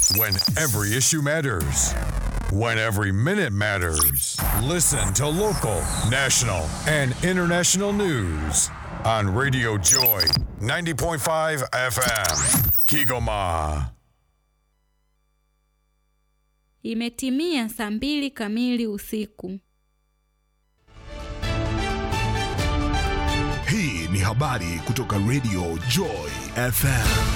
When every issue matters. When every minute matters. Listen to local, national, and international news on Radio Joy 90.5 FM. Kigoma. Imetimia saa mbili kamili usiku. Hii ni habari kutoka Radio Joy FM.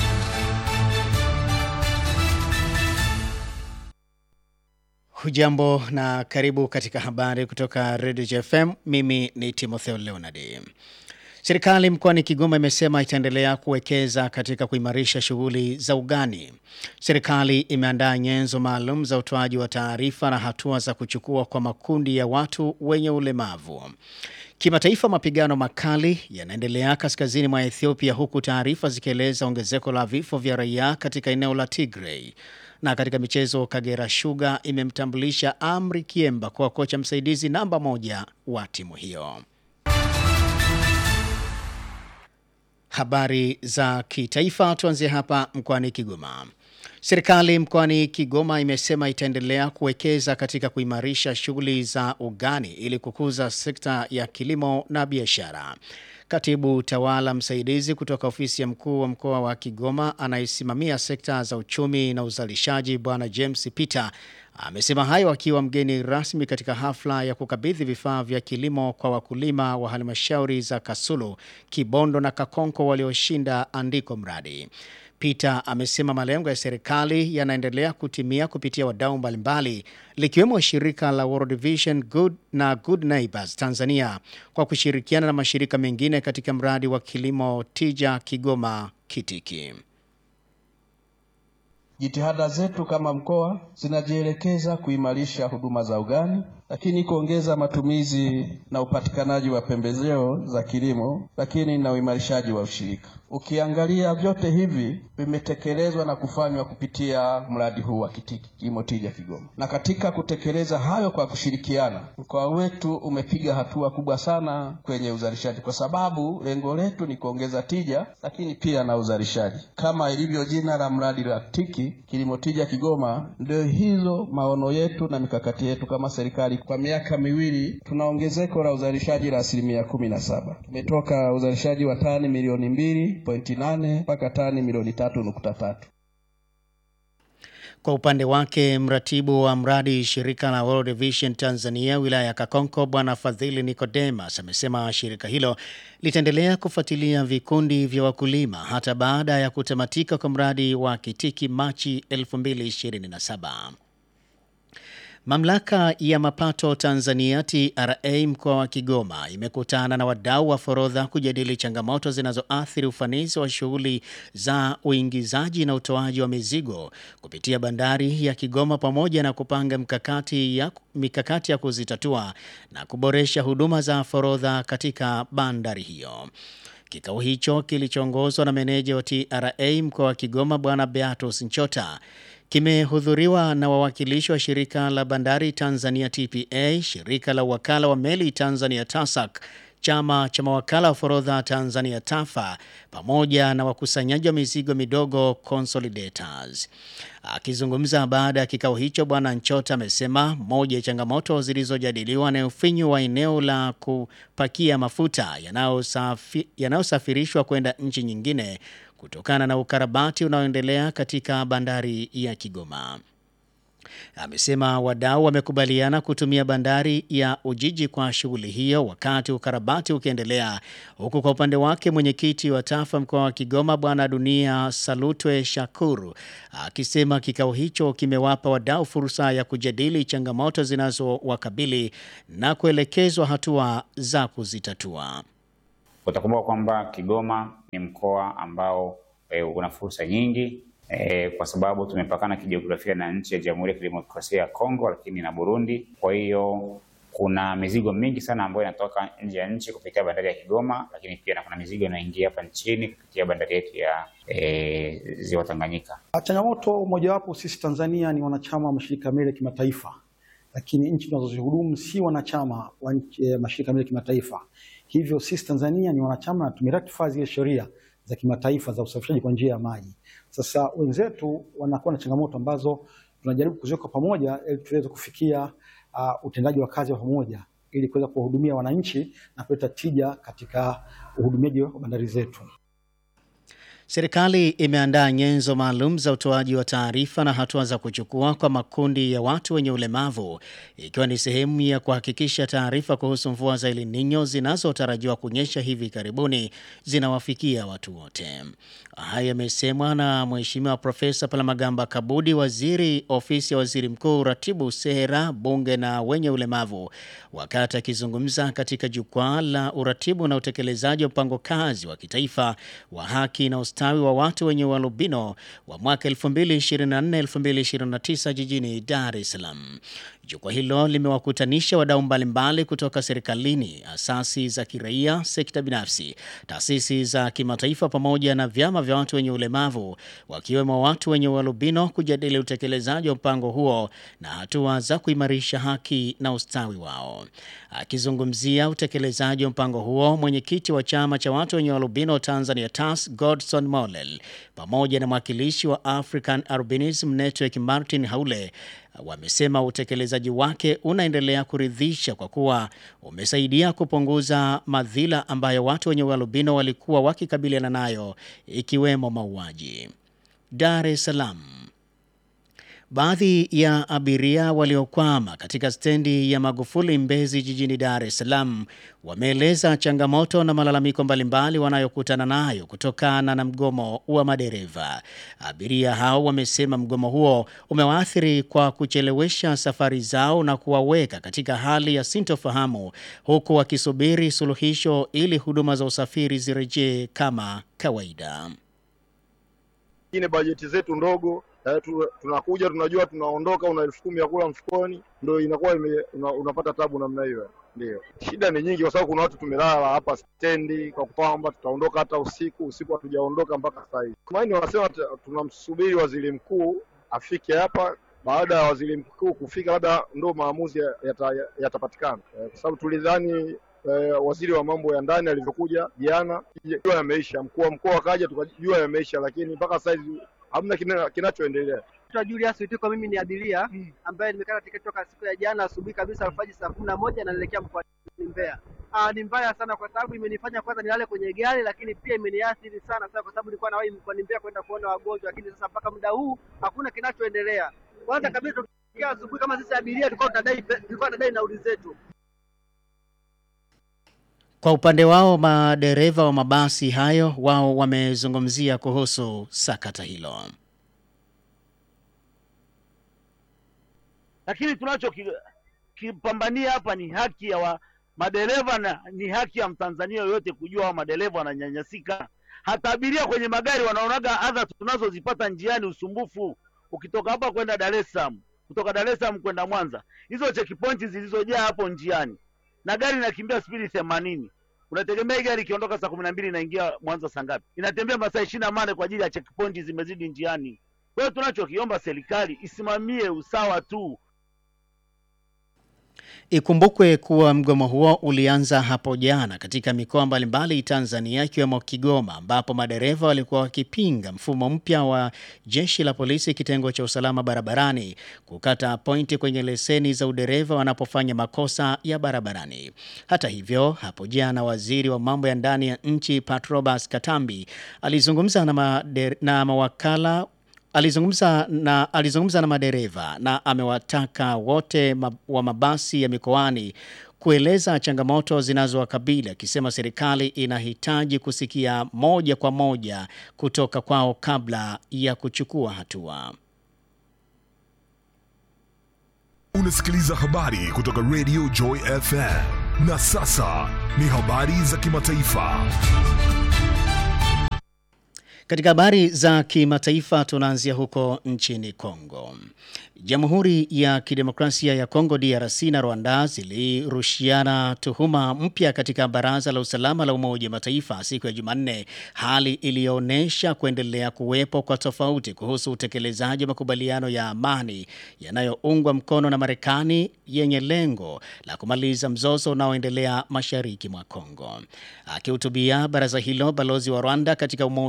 Hujambo na karibu katika habari kutoka Radio JFM. Mimi ni Timotheo Leonard. Serikali mkoani Kigoma imesema itaendelea kuwekeza katika kuimarisha shughuli za ugani. Serikali imeandaa nyenzo maalum za utoaji wa taarifa na hatua za kuchukua kwa makundi ya watu wenye ulemavu. Kimataifa, mapigano makali yanaendelea kaskazini mwa Ethiopia, huku taarifa zikieleza ongezeko la vifo vya raia katika eneo la Tigray. Na katika michezo, Kagera Sugar imemtambulisha Amri Kiemba kwa kocha msaidizi namba moja wa timu hiyo. Habari za kitaifa, tuanzie hapa mkoani Kigoma. Serikali mkoani Kigoma imesema itaendelea kuwekeza katika kuimarisha shughuli za ugani ili kukuza sekta ya kilimo na biashara. Katibu tawala msaidizi kutoka ofisi ya mkuu wa mkoa wa Kigoma anayesimamia sekta za uchumi na uzalishaji Bwana James Peter amesema hayo akiwa mgeni rasmi katika hafla ya kukabidhi vifaa vya kilimo kwa wakulima wa halmashauri za Kasulu, Kibondo na Kakonko walioshinda andiko mradi. Peter amesema malengo ya serikali yanaendelea kutimia kupitia wadau mbalimbali likiwemo shirika la World Vision Good na Good Neighbors Tanzania kwa kushirikiana na mashirika mengine katika mradi wa kilimo tija Kigoma Kitiki. Jitihada zetu kama mkoa zinajielekeza kuimarisha huduma za ugani, lakini kuongeza matumizi na upatikanaji wa pembejeo za kilimo, lakini na uimarishaji wa ushirika. Ukiangalia vyote hivi vimetekelezwa na kufanywa kupitia mradi huu wa Kitiki Kilimo Tija Kigoma. Na katika kutekeleza hayo kwa kushirikiana, mkoa wetu umepiga hatua kubwa sana kwenye uzalishaji, kwa sababu lengo letu ni kuongeza tija, lakini pia na uzalishaji. Kama ilivyo jina la mradi la Tiki Kilimo Tija Kigoma, ndio hizo maono yetu na mikakati yetu kama serikali. Kwa miaka miwili tuna ongezeko la uzalishaji la asilimia kumi na saba. Tumetoka uzalishaji wa tani milioni mbili pointi nane mpaka tani milioni tatu nukta tatu. Kwa upande wake mratibu wa mradi shirika la World Vision Tanzania wilaya ya Kakonko Bwana Fadhili Nicodemus amesema shirika hilo litaendelea kufuatilia vikundi vya wakulima hata baada ya kutamatika kwa mradi wa Kitiki Machi 2027. Mamlaka ya mapato Tanzania TRA mkoa wa Kigoma imekutana na wadau wa forodha kujadili changamoto zinazoathiri ufanisi wa shughuli za uingizaji na utoaji wa mizigo kupitia bandari ya Kigoma pamoja na kupanga mkakati ya, mikakati ya kuzitatua na kuboresha huduma za forodha katika bandari hiyo. Kikao hicho kilichoongozwa na meneja wa TRA mkoa wa Kigoma Bwana Beatus Nchota kimehudhuriwa na wawakilishi wa shirika la bandari Tanzania TPA, shirika la wakala wa meli Tanzania TASAC, chama cha mawakala wa forodha Tanzania TAFA, pamoja na wakusanyaji wa mizigo midogo Consolidators. Akizungumza baada ya kikao hicho, Bwana Nchota amesema moja ya changamoto zilizojadiliwa ni ufinyu wa eneo la kupakia mafuta yanayosafirishwa kwenda nchi nyingine kutokana na ukarabati unaoendelea katika bandari ya Kigoma. Amesema wadau wamekubaliana kutumia bandari ya Ujiji kwa shughuli hiyo wakati ukarabati ukiendelea, huku kwa upande wake mwenyekiti wa TAFA mkoa wa Kigoma Bwana Dunia Salutwe Shakuru akisema kikao hicho kimewapa wadau fursa ya kujadili changamoto zinazowakabili na kuelekezwa hatua za kuzitatua. Utakumbuka kwamba Kigoma ni mkoa ambao e, una fursa nyingi e, kwa sababu tumepakana kijiografia na nchi ya Jamhuri ya Kidemokrasia ya Kongo, lakini na Burundi. Kwa hiyo kuna mizigo mingi sana ambayo inatoka nje ya nchi kupitia bandari ya Kigoma, lakini pia na kuna mizigo inaingia hapa nchini kupitia bandari yetu ya e, Ziwa Tanganyika. Changamoto mojawapo, sisi Tanzania ni wanachama wa mashirika ya meli ya kimataifa, lakini nchi tunazozihudumu si wanachama wa nchi- eh, mashirika ya meli ya kimataifa. Hivyo sisi Tanzania ni wanachama na tumeratify zile sheria za kimataifa za usafirishaji kwa njia ya maji. Sasa wenzetu wanakuwa na changamoto ambazo tunajaribu kuziweka pamoja ili tuweze kufikia uh, utendaji wa kazi wa pamoja ili kuweza kuwahudumia wananchi na kuleta tija katika uhudumiaji wa bandari zetu. Serikali imeandaa nyenzo maalum za utoaji wa taarifa na hatua za kuchukua kwa makundi ya watu wenye ulemavu ikiwa ni sehemu ya kuhakikisha taarifa kuhusu mvua za El Nino zinazotarajiwa kunyesha hivi karibuni zinawafikia watu wote. Haya yamesemwa na Mheshimiwa Profesa Palamagamba Kabudi, waziri ofisi ya waziri mkuu, ratibu sera, bunge na wenye ulemavu, wakati akizungumza katika jukwaa la uratibu na utekelezaji wa mpango kazi wa kitaifa wa haki na ustawi wa watu wenye ualbino wa mwaka 2024-2029 jijini Dar es Salaam. Jukwaa hilo limewakutanisha wadau mbalimbali kutoka serikalini, asasi za kiraia, sekta binafsi, taasisi za kimataifa pamoja na vyama vya watu wenye ulemavu, wakiwemo watu wenye ualbino kujadili utekelezaji wa mpango huo na hatua za kuimarisha haki na ustawi wao. Akizungumzia utekelezaji wa mpango huo, mwenyekiti wa chama cha watu wenye ualbino Tanzania TAS Godson Mollel pamoja na mwakilishi wa African Albinism Network Martin Haule wamesema utekelezaji wake unaendelea kuridhisha kwa kuwa umesaidia kupunguza madhila ambayo watu wenye ualbino walikuwa wakikabiliana nayo ikiwemo mauaji. Dar es Salaam. Baadhi ya abiria waliokwama katika stendi ya Magufuli Mbezi jijini Dar es Salaam wameeleza changamoto na malalamiko mbalimbali wanayokutana nayo kutokana na mgomo wa madereva. Abiria hao wamesema mgomo huo umewaathiri kwa kuchelewesha safari zao na kuwaweka katika hali ya sintofahamu huku wakisubiri suluhisho ili huduma za usafiri zirejee kama kawaida. Ingine bajeti zetu ndogo eh, tu, tunakuja tunajua tunaondoka, una elfu kumi ya kula mfukoni, ndo inakuwa ime, una, unapata tabu namna hiyo. Ndio shida ni nyingi, kwa sababu kuna watu tumelala hapa stendi kwa kwamba tutaondoka hata usiku. Usiku hatujaondoka mpaka sasa hivi. Tumaini wanasema tunamsubiri waziri mkuu afike hapa. Baada ya waziri mkuu kufika, labda ndo maamuzi yatapatikana yata, eh, kwa sababu tulidhani Eh, waziri wa mambo ya ndani alivyokuja jana, jua yameisha, mkuu wa mkoa akaja, tukajua yameisha, lakini mpaka sasa hivi hamna kinachoendelea. Naitwa Julius Witiko, mimi ni abiria ambaye nimekata tiketi toka siku ya jana asubuhi kabisa alfajiri saa kumi na moja na naelekea mkoani Mbeya. Ah, ni mbaya sana kwa sababu imenifanya kwanza nilale kwenye gari, lakini pia imeniathiri sana sana kwa sababu nilikuwa nawahi mkoani Mbeya kwenda kuona wagonjwa, lakini sasa mpaka muda huu hakuna kinachoendelea. Kwanza kabisa tukiamka asubuhi kama sisi abiria tulikuwa tunadai tulikuwa tunadai nauli zetu. Kwa upande wao madereva wa mabasi hayo wao wamezungumzia kuhusu sakata hilo. Lakini tunachokipambania hapa ni haki ya wa madereva na ni haki ya Mtanzania yoyote kujua wa madereva wananyanyasika. Hata abiria kwenye magari wanaonaga adha tunazozipata njiani, usumbufu. Ukitoka hapa kwenda Dar es Salaam, kutoka Dar es Salaam kwenda Mwanza, hizo checkpoint zilizojaa hapo njiani na gari inakimbia spidi themanini. Unategemea gari ikiondoka saa kumi na mbili inaingia Mwanza saa ngapi? Inatembea masaa ishirini na nane kwa ajili ya checkpoint zimezidi njiani. Kwa hiyo tunachokiomba serikali isimamie usawa tu. Ikumbukwe kuwa mgomo huo ulianza hapo jana katika mikoa mbalimbali Tanzania ikiwemo Kigoma ambapo madereva walikuwa wakipinga mfumo mpya wa jeshi la polisi kitengo cha usalama barabarani kukata pointi kwenye leseni za udereva wanapofanya makosa ya barabarani. Hata hivyo, hapo jana waziri wa mambo ya ndani ya nchi Patrobas Katambi alizungumza na, mader, na mawakala Alizungumza na, alizungumza na madereva na amewataka wote wa mabasi ya mikoani kueleza changamoto zinazowakabili akisema serikali inahitaji kusikia moja kwa moja kutoka kwao kabla ya kuchukua hatua. Unasikiliza habari kutoka Radio Joy FM na sasa ni habari za kimataifa. Katika habari za kimataifa tunaanzia huko nchini Kongo. Jamhuri ya Kidemokrasia ya Kongo DRC na Rwanda zilirushiana tuhuma mpya katika Baraza la Usalama la Umoja wa Mataifa siku ya Jumanne, hali iliyoonyesha kuendelea kuwepo kwa tofauti kuhusu utekelezaji wa makubaliano ya amani yanayoungwa mkono na Marekani yenye lengo la kumaliza mzozo unaoendelea mashariki mwa Kongo. Akihutubia baraza hilo, balozi wa Rwanda katika Umoja wa Mataifa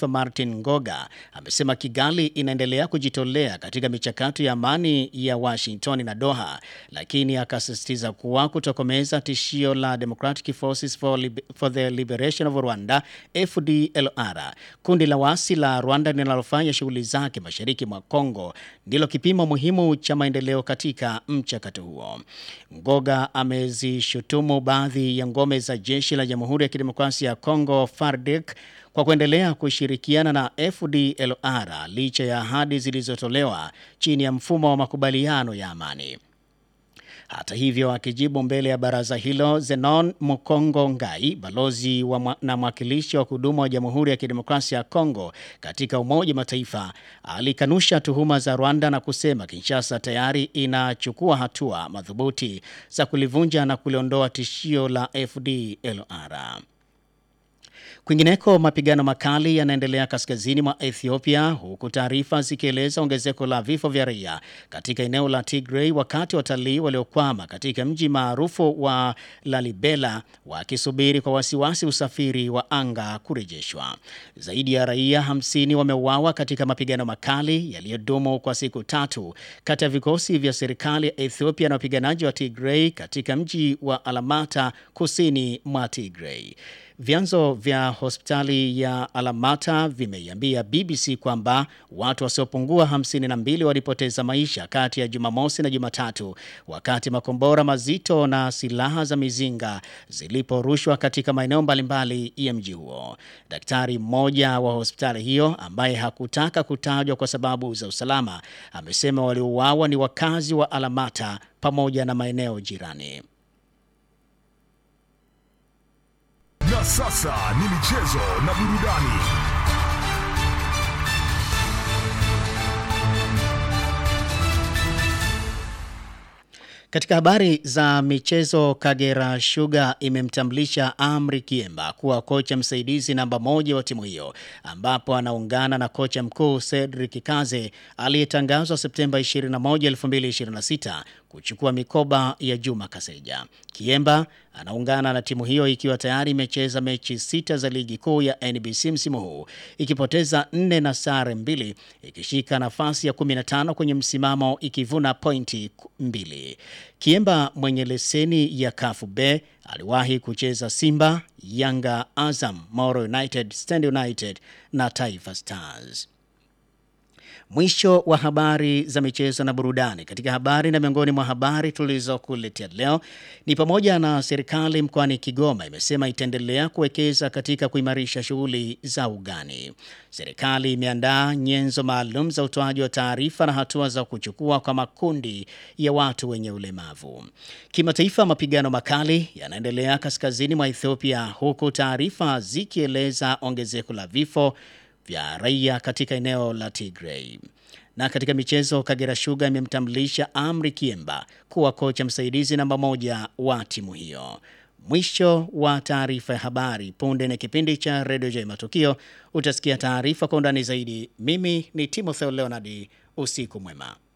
Mataifa Martin Ngoga amesema Kigali inaendelea kujitolea katika michakato ya amani ya Washington na Doha, lakini akasisitiza kuwa kutokomeza tishio la Democratic Forces for, Lib for the Liberation of Rwanda FDLR, kundi la waasi la Rwanda linalofanya shughuli zake mashariki mwa Kongo, ndilo kipimo muhimu cha maendeleo katika mchakato huo. Ngoga amezishutumu baadhi ya ngome za jeshi la Jamhuri ya Kidemokrasia ya Kongo FARDC kwa kuendelea kushirikiana na FDLR licha ya ahadi zilizotolewa chini ya mfumo wa makubaliano ya amani. Hata hivyo, akijibu mbele ya baraza hilo, Zenon Mukongo Ngai, balozi wa mwa, na mwakilishi wa kudumu wa Jamhuri ya Kidemokrasia ya Kongo katika Umoja Mataifa, alikanusha tuhuma za Rwanda na kusema Kinshasa tayari inachukua hatua madhubuti za kulivunja na kuliondoa tishio la FDLR. Kwingineko, mapigano makali yanaendelea kaskazini mwa Ethiopia, huku taarifa zikieleza ongezeko la vifo vya raia katika eneo la Tigray, wakati watalii waliokwama katika mji maarufu wa Lalibela wakisubiri kwa wasiwasi usafiri wa anga kurejeshwa. Zaidi ya raia 50 wameuawa katika mapigano makali yaliyodumu kwa siku tatu kati ya vikosi vya serikali ya Ethiopia na wapiganaji wa Tigray katika mji wa Alamata, kusini mwa Tigray. Vyanzo vya hospitali ya Alamata vimeiambia BBC kwamba watu wasiopungua 52 walipoteza maisha kati ya Jumamosi na Jumatatu wakati makombora mazito na silaha za mizinga ziliporushwa katika maeneo mbalimbali ya mji huo. Daktari mmoja wa hospitali hiyo ambaye hakutaka kutajwa kwa sababu za usalama amesema waliouawa ni wakazi wa Alamata pamoja na maeneo jirani. Na sasa ni michezo na burudani. Katika habari za michezo, Kagera Sugar imemtambulisha Amri Kiemba kuwa kocha msaidizi namba moja wa timu hiyo, ambapo anaungana na kocha mkuu Cedric Kaze aliyetangazwa Septemba 21, 2026 kuchukua mikoba ya Juma Kaseja. Kiemba anaungana na timu hiyo ikiwa tayari imecheza mechi sita za ligi kuu ya NBC msimu huu ikipoteza nne na sare mbili, ikishika nafasi ya 15 kwenye msimamo ikivuna pointi mbili. Kiemba mwenye leseni ya Kafu B aliwahi kucheza Simba, Yanga, Azam, Moro United, Stand United na Taifa Stars. Mwisho wa habari za michezo na burudani. Katika habari na miongoni mwa habari tulizokuletea leo ni pamoja na serikali mkoani Kigoma imesema itaendelea kuwekeza katika kuimarisha shughuli za ugani. Serikali imeandaa nyenzo maalum za utoaji wa taarifa na hatua za kuchukua kwa makundi ya watu wenye ulemavu. Kimataifa, mapigano makali yanaendelea kaskazini mwa Ethiopia huku taarifa zikieleza ongezeko la vifo vya raia katika eneo la Tigray. Na katika michezo, Kagera Sugar imemtambulisha Amri Kiemba kuwa kocha msaidizi namba moja wa timu hiyo. Mwisho wa taarifa ya habari. Punde na kipindi cha redio J Matukio utasikia taarifa kwa undani zaidi. Mimi ni Timotheo Leonard, usiku mwema.